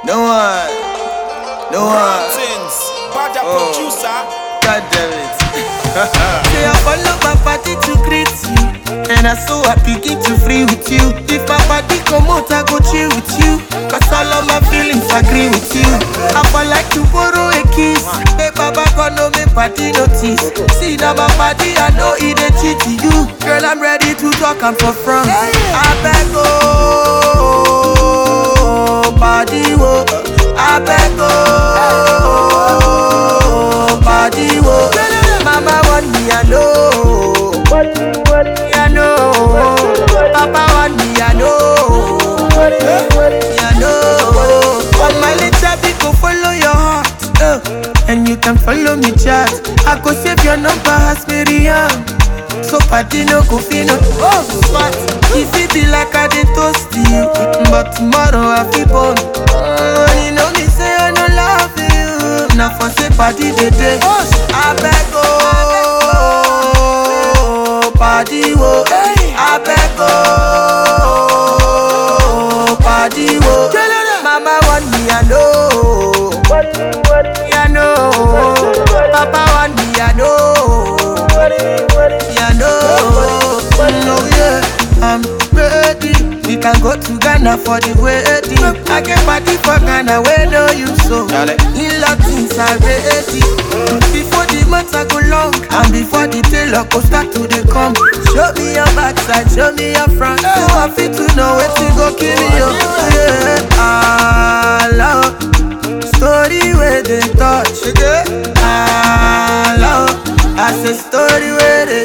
No one. No one. Things. Bad Oh. producer. God damn it. Say I follow my party to greet you And I so happy get to free with you If my party come out I go chill with you Cause all of my feelings agree with you I for like to borrow a kiss Hey baba God no me party notice See now my party I know it a cheat to you Girl I'm ready to talk I'm for front I beg oh Body wo I beg oh Body wo Mama want me I know I know Papa want me I know I know But my little bit go follow your heart uh, And you can follow me chat I go save your number as Miriam So party no go fit no Oh smart If it be like I dey toast you But tomorrow I feel born uh, You know me say I no love you Now for say party dey dey I beg oh Party wo I beg oh Party wo Mama want me I know I know Papa want me I know I know No yeah I'm ready We can go to Ghana for the wedding I can party for Ghana where no you so Dale. In Latins are ready Before the months I go long And before the tailor go start to dey come Show me your backside, show me your front So I fit to know wetin go kill you Yeah, I love Story where they touch I love I say story where they